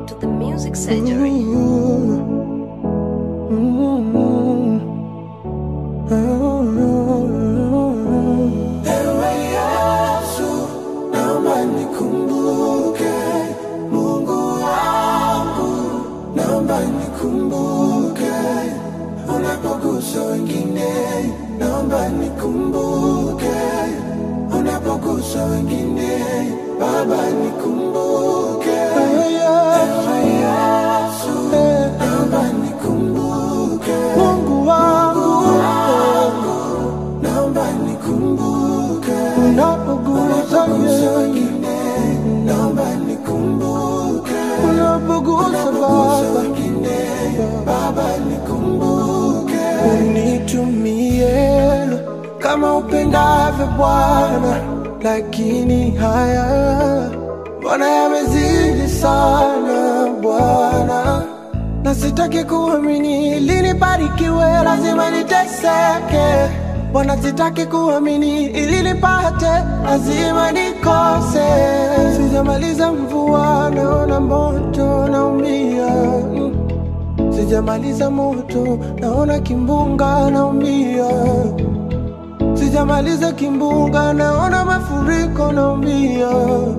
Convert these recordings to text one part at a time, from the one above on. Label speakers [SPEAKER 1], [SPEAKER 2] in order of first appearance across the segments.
[SPEAKER 1] to the music surgery.
[SPEAKER 2] Ewe Yesu, naomba nikumbuke, Mungu wangu, naomba nikumbuke, unapogusa wengine, naomba nikumbuke, unapogusa wengine, Baba nikumbuke. Ewe Yesu, naomba nikumbuke, Mungu wangu, naomba nikumbuke unapogusa wengine, naomba nikumbuke unapogusa wengine, Baba nikumbuke, unitumie kama upendavyo Bwana, lakini haya Bwana yamezidi sana Bwana na sitaki kuamini ili nibarikiwe, lazima niteseke. Bwana, sitaki kuamini ili nipate, lazima nikose. Sijamaliza mvua, naona moto, naumia. Mm. Sijamaliza moto, naona kimbunga, naumia. Sijamaliza kimbunga, naona mafuriko, naumia.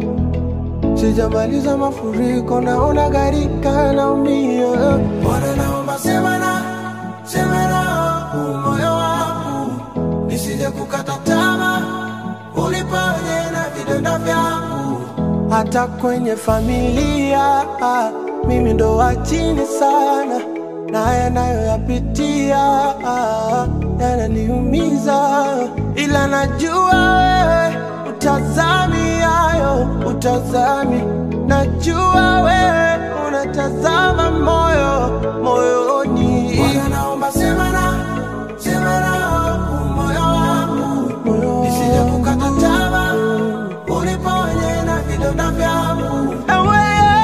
[SPEAKER 2] Sijamaliza mafuriko, naona gharika, naumia. Bwana, naomba sema na sema na huu moyo wangu, nisije kukata tamaa, uniponye na vidonda vyangu. Hata kwenye familia mimi ndo wa chini sana, na yanayoyapitia yananiumiza, ila najua wewe utazami hayo, utazami. Najua wewe unatazama moyo moyoni. Bwana, naomba sema na sema na huu moyo wangu, nisije kukata tamaa, uniponye na vidonda vyangu. Ewe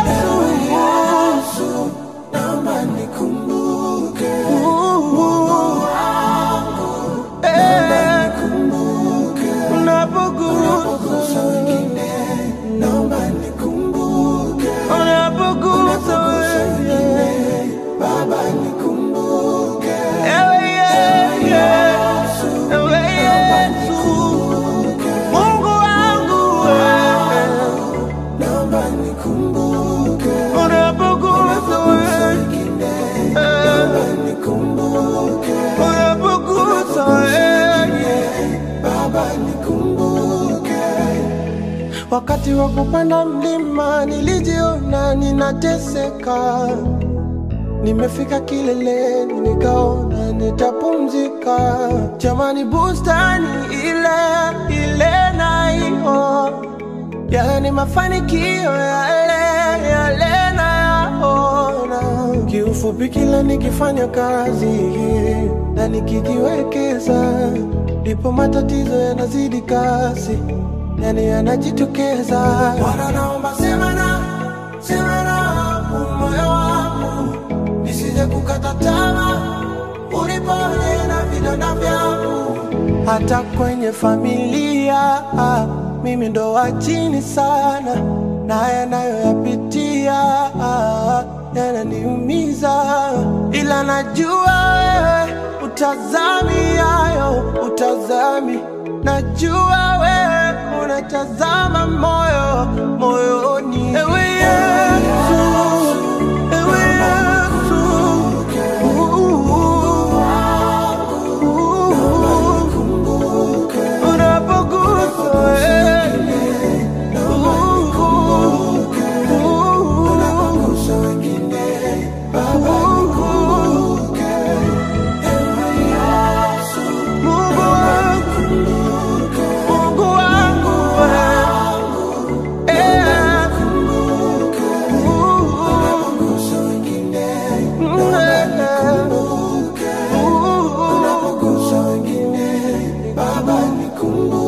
[SPEAKER 2] Yesu, naomba nikumbuke Mungu wangu, naomba nikumbuke unapogusa wengine, naomba nikumbuke unapogusa wengine, Baba nikumbuke. Ewe Yesu, ewe Yesu, Mungu wangu wewe naomba nikumbuke unapogusa wengine, naomba nikumbuke unapogusa wengine, Baba nikumbuke. Wakati wa kupanda mlima nilijiona ninateseka, nimefika kileleni nikaona nitapumzika. Jamani, bustani ile ile naiona yale ni mafanikio yale yale nayaona. Kiufupi, kila nikifanya kazi na nikijiwekeza, ndipo matatizo yanazidi kasi, yani yanajitokeza. Bwana, naomba sema na sema na huu moyo wangu, nisije kukata tamaa, uniponye na vidonda vyangu hata kwenye familia mimi ndo wa chini sana, na yanayoyapitia yananiumiza, ila najua wewe utazami hayo, utazami. Najua wewe unatazama moyo moyoni. Ewe Yesu, ewe Yesu, unapogusa wewe unapogusa wengine, Baba nikumbuke. Ewe Yesu, Mungu wangu, Mungu wangu wewe, eh, unapogusa wengine, Baba nikumbuke. Unapogusa wengine, Baba nikumbuke.